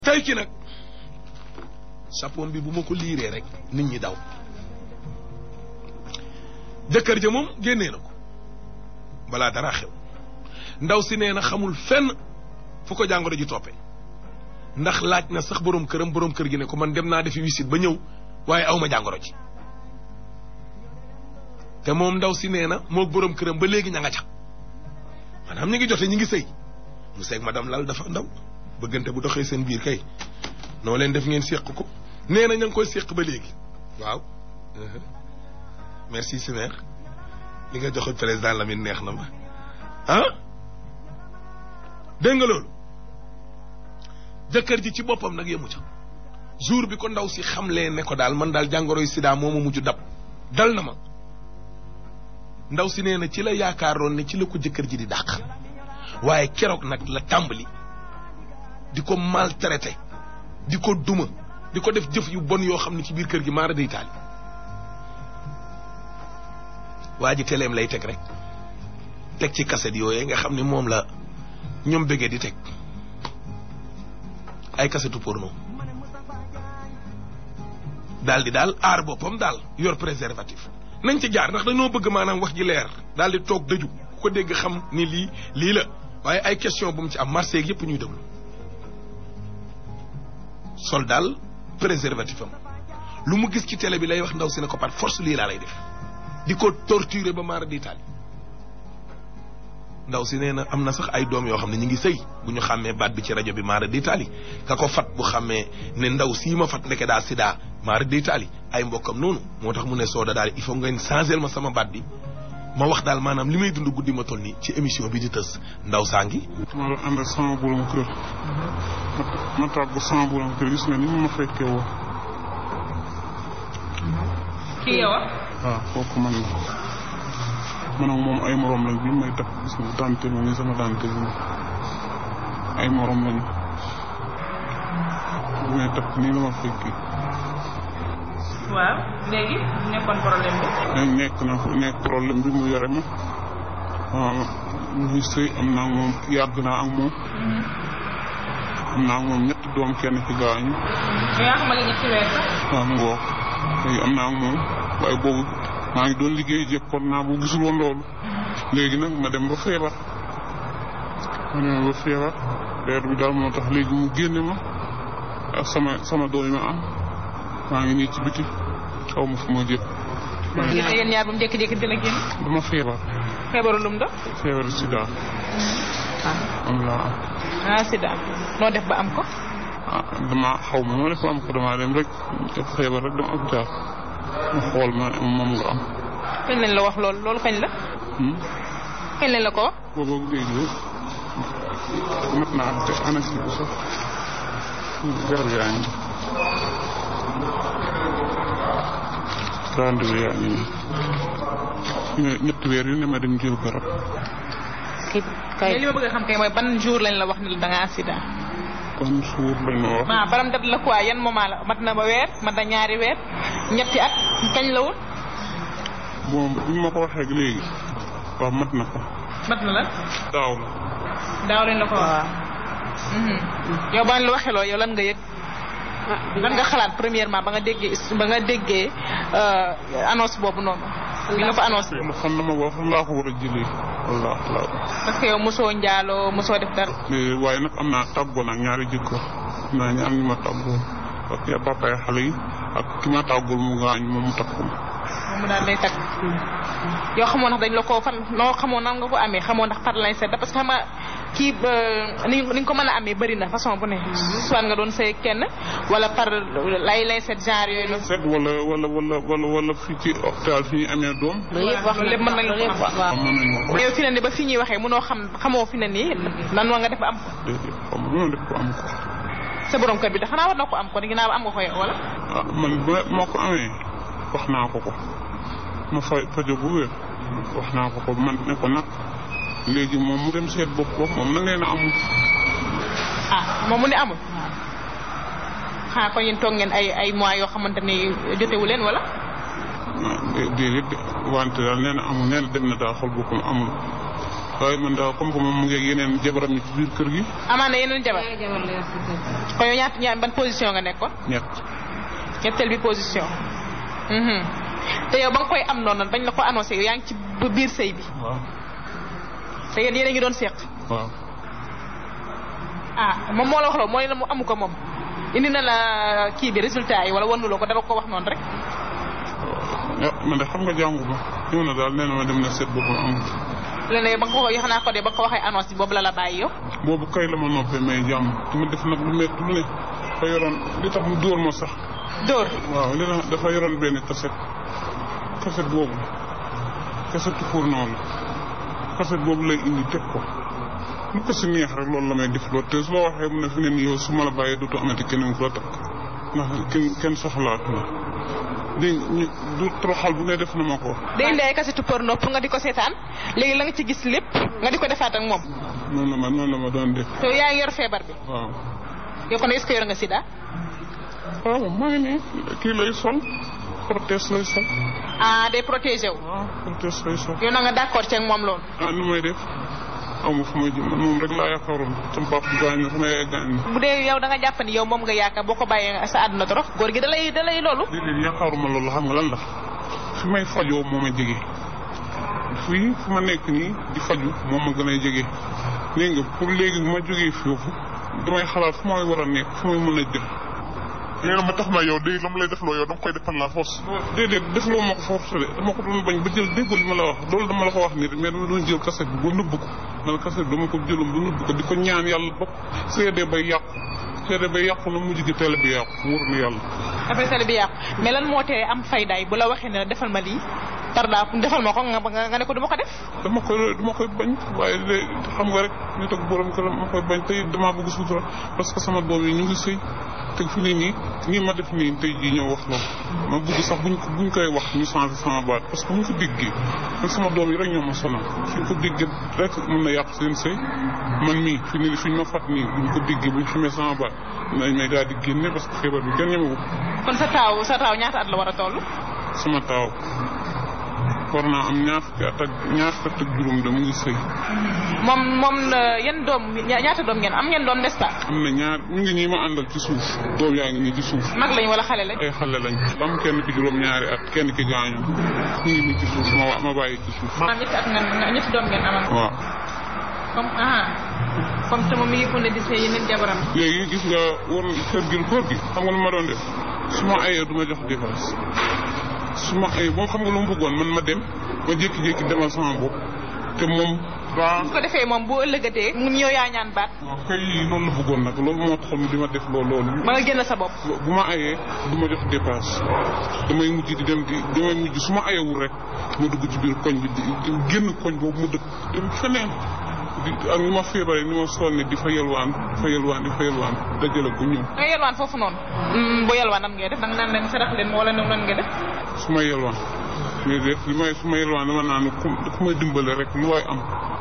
tey ci nag sapon bi bu ma ko liiree rek nit ñi daw jëkkër ja moom génnee na ko balaa dara xew ndaw si nee na xamul fenn fu ko jàngoro ji toppee ndax laaj na sax boroom këram boroom kër gi ne ko man dem naa defi wisit ba ñëw waaye awma jàngoro ji te moom ndaw si nee na moo boroom këram ba léegi ña nga ca maanaam ñu ngi jote ñu ngi sëy mu seeg madame lal dafa ndaw bëggante bu doxee seen biir kay noo leen def ngeen séq ko nee na ña ngi koy séq ba léegi waaw merci Simer li nga joxe président Lamine neex na ma ah dégg nga loolu jëkkër ji ci boppam nag yemu ca jour bi ko ndaw si xamlee ne ko daal man daal jàngoroy sida moo ma mujj dab dal na ma ndaw si nee na ci la yaakaaroon ne ci la ko jëkkër ji di dàq waaye keroog nag la tàmbali di ko maltraité di ko duma di ko def jëf yu bon yoo xam ne ci biir kër gi maara day taali waa ji teleem lay teg rek teg ci kaset yooyee nga xam ne moom la ñoom bëggee di teg ay kasetu porno daal di daal aar boppam daal yor préservatif nañ ci jaar ndax dañoo bëgg maanaam wax ji leer daal di toog dëju ku ko dégg xam ni lii lii la waaye ay question bu mu ci am marché yeeg yëpp ñuy déglu sol daal préservatif am lu mu gis ci télé bi lay wax ndaw si ne ko par force lii laa lay def di ko torturer ba maara di taali ndaw si nee na am na sax ay doom yoo xam ne ñu ngi sëy bu ñu xàmmee baat bi ci rajo bi maara di taali ka ko fat bu xàmmee ne ndaw sii ma fat ndeke daa sida maara di taali ay mbokkam noonu moo tax mu ne sooda daal il faut ngeen changer ma sama baat bi ma wax daal maanaam li may dund guddi ma toll nii ci émission bi di tës ndaw saa ngi ma doon ànd ak sama borom kër ma tàggu sama borom kër gis nga ni ma fekkee woo kii yow waaw kooku man la man ak moom ay morom lañ bi may takk gis nga tante ma ni sama tante bi ay morom lañu bi may takk nii la ma fekkee waaw léegi nekkoon problème bi. nekk na nekk problème bi mu yore ma waaw muy sëy am naa ak moom yàgg naa ak moom am naa ak moom ñetti doom kenn ci gaañu yow yaa xamante ñetti weer sax. waaw mu ngoog léegi am naa ak moom waaye boobu maa ngi doon liggéey jekkoon naa bu gisul woon loolu léegi nag ma dem ba feebar ma dem ba feebar leer bi daal moo tax léegi mu génne ma ak sama sama doom yi ma am maa ngi nii ci biti xaw ma fu ma jëm. gis nga yéen ñaar ba mu jékki-jékki dina génn. dama feebar. feebaru lum do. feebar sida. ah am laa am. ah sida noo def ba am ko. ah dama xaw ma noo def ba am ko damaa dem rek def feebar rek dama hôpital ma xool ma moom nga am. kañ lañ la wax loolu loolu kañ la. kañ lañ la ko wax. boobu ak léegi mat naa te anasi bi sax garab yaa ngi rendez-vous yaa ngi nii ñetti weer yu ne ma dem jël garab. kay kay li ma bëgg a xam kay mooy ban jour lañ la wax ne da ngaa sida. ban suur lañ ma wax. ah baram dat la quoi yan moment la mat na ba weer mat na ñaari weer ñetti at kañ la woon. bon bi ma ko waxee léegi waaw mat na ko. mat na la. daaw la. daaw lañ la ko wax. yow ba la waxee loolu yow lan nga yëg. lan nga xalaat premièrement ba nga déggee ba nga déggee annonce boobu noonu. bi nga ko annoncé. ma xam na ma wax laa ko war a jëlee wallaahi laa parce que yow mosoo njaaloo mosoo def dara. waaye nag am naa tàggoo nag ñaari jëkkër am naa ñaar ñu ma tàggoo ak ya papaay xale yi ak ki ma tàggul mu gaañ moom mu takku ma. moom mu daal day takk. yow xamoo ndax dañ la ko fan noo xamoo nan nga ko amee xamoo ndax par lañ seet parce que xam nga kii ni ni nga ko mën a amee bëri na façon bu ne. soit nga doon sëy kenn wala par lay lay seet genre yooyu noonu. seet wala wala wala wala wala fii ci hôpital fi ñu amee doom. loolu yëpp wax lépp mën nañu ko xam waaw mën nañu ko. yow fi ne nii ba fi ñuy waxee mënoo xam xamoo fi ne nii nan wa nga def ba am ko. déedéet xam nga def ko am ko. sa borom kër bi da xanaa war na ko am ko ginnaaw am nga ko yow wala. ah man ba moo ko amee wax naa ko ko ma fay fajo bu wér wax naa ko ko man ne ko nag léegi moom mu dem seet bopp bopp moom na ngeen a amul. ah moom mu ne amul. xanaa kon yéen toog ngeen ay ay mois yoo xamante ni jotewu leen wala. ah déedéet wante daal nee na amul nee na dem na daal xool boppam amul waaye man daal comme que moom mu ngi ak yeneen jabaram yi ci biir kër gi amaana yeneen jabar kon yow ñaata ñaar ban position nga nekkoon ñett ñetteel bi position mhm te yow ba nga koy am noonu bañ la ko annoncé yow yaa ngi ci b- biir sëy bi waaw te yéen yéen a ngi doon seq waaw ah moom moo la wax loolu mooy la mu amu ko moom indi na la kii bi résultat yi wala wanuloo ko dama ko wax noonu rek ah man de xam nga jàngu ma ñëw na daal nee na ma dem na seet boppam amul léeg-léeg ba nga ko yoo xanaa ko de ba nga ko waxee annonce bi boobu la la bàyyi yow boobu kay la ma noppee may jàmm ma def nag lu métti lu ne dafa yoroon li tax mu dóor ma sax dóor waaw li tax dafa yoroon benn kaset kaset boobu kasetu fourneau la kaset boobu lay indi teg ko lu ko si neex rek loolu la may def loolu te su la waxee mu ne fi ne nii yow su ma la bàyyee dootu amati keneen ku la takk ndax kenn kenn soxlaat na dégg nga ñu du toroxal bu ne def na ma ko day indi ay kasetu porno pour nga di ko seetaan léegi la nga ci gis lépp nga di ko defaat ak moom noonu la ma noonu la ma doon def te yow yaa ngi yor feebar bi waaw yow kon est-ce que yor nga sida waaw maa ngi ne kii lay sol prothèse lay sol ah day protégé wu waaw prothèse lay sol yow na nga d'accord ci ak moom loolu ah nu may def aw ma fu may jëm man moom rek laa yaakaaroon sama papa gaañu sama yaay gaañu bu dee yow da nga jàpp ni yow moom nga yaakaar boo ko bàyyee sa àdduna torof góor gi da lay da lay loolu déedéet yaakaaruma loolu xam nga lan la fi may fajoo moo ma jege fii fu ma nekk nii di faju moo ma gën a jege dégg nga pour léegi bu ma jógee foofu damay xalaat fu may war a nekk fu may mën a jëm nee na ma tax na yow day la mu lay def loo yow da nga koy def par la force. déedéet def loo ma ko force de dama ko doon bañ ba jël déggul li ma la wax loolu dama la ko wax nii rek mais dama doon jël kaset bi ba nëbb ko man kaset bi dama ko jëloon ba nëbb ko di ko ñaan yàlla ba seede bay yàqu seede bay yàqu na mujj gi teel bi yàqu wóor na yàlla après télé bi yàqu mais lan moo tee am faydaay bu la waxee ne la defal ma lii par la defal ma ko nga nga nga ne ko du ma ko def dama koy dama koy bañ waaye de xam nga rek nit ak borom këram ma koy bañ tey damaa bëgg sutura parce que sama doom yi ñu ngi sëy te fi ne nii nii ma def nii tey jii ñëw wax loolu ma bëgg sax buñ ko buñ koy wax ñu changé sama baat parce que buñ ko déggee man sama doom yi rek ñoo ma sonal suñ ko déggee rek mën na yàq seen sëy man mii fi ne suñ ma fat nii buñ ko déggee buñ xamee sama baat nañ may daal di génne parce que feebar bi kenn ñemewu kon sa taaw sa taaw ñaata at la war a toll sama taaw war naa am ñaar fukki at ak ñaar fukki at ak juróom de mu ngi sëy moom moom la yan doom ña- ñaata doom ngeen am ngeen doom n'est-ce pas am na ñaar ñu ngi ñii ma àndal ci suuf doom yaa ngi nii ci suuf mag lañ wala xale lañ ay xale lañ am kenn ki juróom ñaari at kenn ki gaañu ñu ngi nii ci suuf ma wa- ma bàyyi ci suuf maanaam ñetti at ngeen ñetti doom ngeen amal waaw comme ah comme te moom mi ngi ko ne di sëy yeneen jabaram léegi gis nga war kër gi kër gi xam nga lu ma doon def su ma ayee du ma jox dépense su ma ayee moom xam nga lu mu bëggoon man ma dem ma jékki-jékki demal sama bopp te moom daa su ko defee moom bu ëllëgatee mu ñëw yaa ñaan baat waaw kay loolu la bëggoon nag loolu moo taxoon di ma def loolu loolu ba nga génn sa bopp bu ma ayee du ma jox dépense damay mujj di dem di damay mujj su ma ayewul rek ma dugg ci biir koñ bi di di génn koñ boobu mu dëkk dem feneen di ak ni ma feebaree ni ma sonne di fa yelwaan di fa yelwaan di fa yelwaan dajale ko ñëw nga yelwaan foofu noonu bu yelwaan nan ngay def danga naan leen sarax leen wala nan nan ngay def su ma yelwaan mais def li may su ma yelwaan dama naan ku ku may dimbale rek lu waay am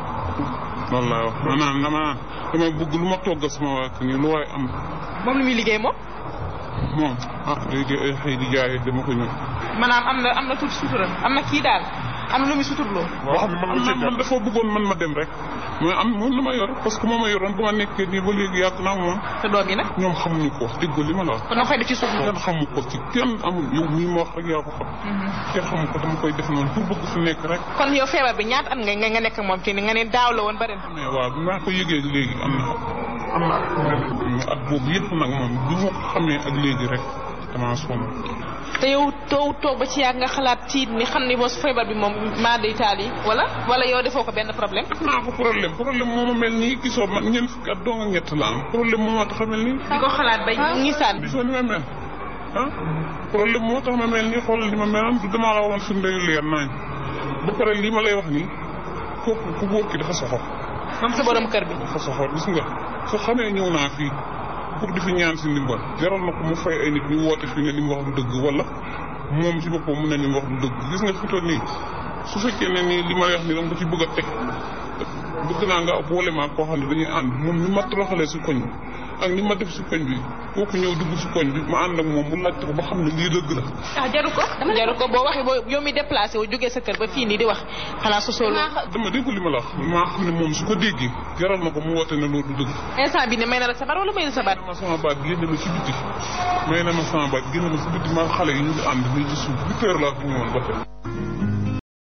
loolu laa wax ma naan dama naan damay bëgg lu ma toggal sama waa kër nii lu waay am moom lu muy liggéey moom moom ah léegi ay xëy di jaay dama ko ñëw maanaam am na am na tuuti sutura am na kii daal am na lu muy suturloo boo xam ne mën nga cee man man dafa bëggoon man ma dem rek mais am moom la ma yor parce que moo ma yoroon ba ma nekkee nii ba léegi yàgg naa moom te doom yi nag ñoom xamuñu ko wax dëgg li ma la wax kon nga koy def ci suuf kenn xamu ko ci kenn amul yow mii ma wax rek yaa ko xam kenn xamu ko dama koy def noonu pour bëgg fi nekk rek kon yow feebar bi ñaata at nga nga nga nekk ak moom ci ni nga ne daaw la woon ba ren mais waaw bi maa ko yëgee léegi am na am na at boobu yëpp nag moom bi ma ko xamee ak léegi rek damaa sonn te yow toog toog ba ci yàgg nga xalaat tiit ni xam ni boo feebar bi moom maa day taal yi wala wala yow defoo ko benn problème naa ko problème problème moo ma mel nii gisoo man ñeent fukki at doo nga ñett la am problème moo ma tax a mel nii di ko xalaat ba ngi saan gisoo ni ma mel ah problème moo tax ma mel nii xoolal ni ma meloon du damaa la woon firnde yu leer nañ ba pare lii ma lay wax nii kooku ku góor ki dafa soxor moom sa borom kër bi dafa soxor gis nga su xamee ñëw naa fii pour di fi ñaan si ndimbal jaral na ko mu fay ay nit ñu woote fii ne li mu wax du dëgg wala moom ci boppam mu ne li mu wax du dëgg gis nga fi toll nii su fekkee ne nii li ma lay wax nii dama ko ci bëgg a teg bëgg naa nga boole maa koo xam ne dañuy ànd moom ni ma toroxalee si koñ ak ni ma def si koñ bi kooku ñëw dugg si koñ bi ma ànd ak moom mu laajte ko ba xam ne lii dëgg la ah jaru ko jaru ko boo waxee boo yow mi déplacé wu jógee sa kër ba fii nii di wax xanaa sosoo loolu dama dégg li ma la wax maa xam ne moom su ko déggee jaral na ko mu woote ne loolu du dëgg instant bi ne may na la sabar wala may na sabar ma sama baat génne ma si biti may na ma sama baat génne ma si biti maa xale yi ñu ngi ànd nii ci suuf huit heures laa ko ñëwoon ba tey